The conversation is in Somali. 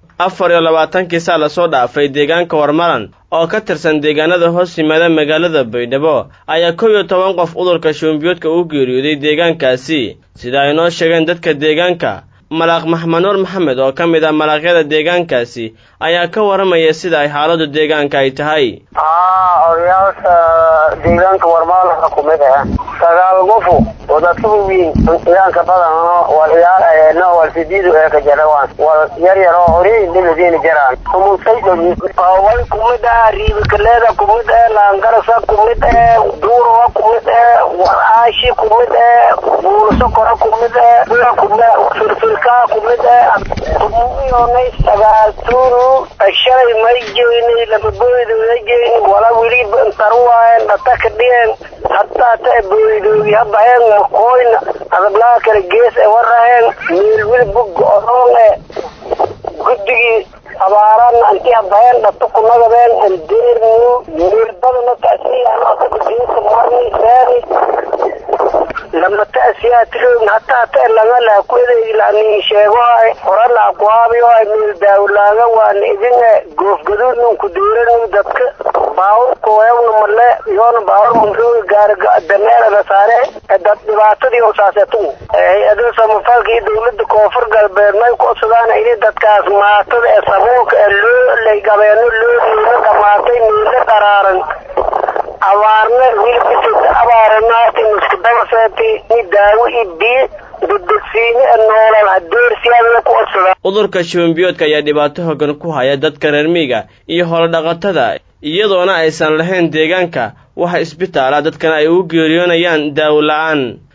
afar iyo labaatankii saa lasoo dhaafay deegaanka warmaran oo ka tirsan deegaanada hoos yimaada magaalada baydhabo ayaa kow iyo toban qof cudurka shuumbiyoodka u geeriyooday deegaankaasi sida ay noo sheegeen dadka deegaanka malaaq maxmed nuur maxamed oo ka mid ah malaaqyada deegaankaasi ayaa ka waramaya sida ay xaaladu deegaanka ay tahay haa odayaasha deegaanka warmaalaha kumid ah sagaal qofu wadadka waweyn deegaanka badanno wal ciyaar aheedna wal sidiidu ee ka jarawaan wal yar yar oo horii dhimadiina jaraan kumusay way kumid ah riibikaleeda kumid ah laangarasa kumid ah duurowa kumid ah waraashi kumid ah buulasokora kumid ah kumid firfirkaa kumid ah tumuuyonay sagaal tuuru shalay may jeynay lama booydooda jeyn wala weli taruwaayen dhata ka dhigeen hataa ta booydoogi habaheen makooyna adablaa kale gees e waraheen meel weli bugga odoon e guddigii abaarana anti habaheen dhata kunagadeen andeernu meel badana taasiyageesa marni seeri lama taasiyaa tiroogn hataa ta langa laha ku edeegi lanin sheegohay hora laha kuhaabiyohay meel daawlaaga waana idin e goofgaduudnun ku deeranu dadka baawur kooyawna male yoona baawur mumrooga gaara dameerada saare dad dhibaatadii oo saasetu hay-ado samafalka iyo dawlada koonfur galbeed may kuodsadaan ini dadkaas maatada ee sabuulka ee loo lagabeeno loo diino dhamaatay meelo dharaaran abaarna wilbisad abaaranaati muskudabasati ni daawo i biyo dadadsiine ee noolal hadeersiyaadla ku odsadaa cudurka shuumbiyoodka ayaa dhibaato hoggan ku haya dadka reer miiga iyo holodhaqatada iyadoona aysan lahayn deegaanka waxa isbitaala dadkana ay u geeriyoonayaan daawo la-aan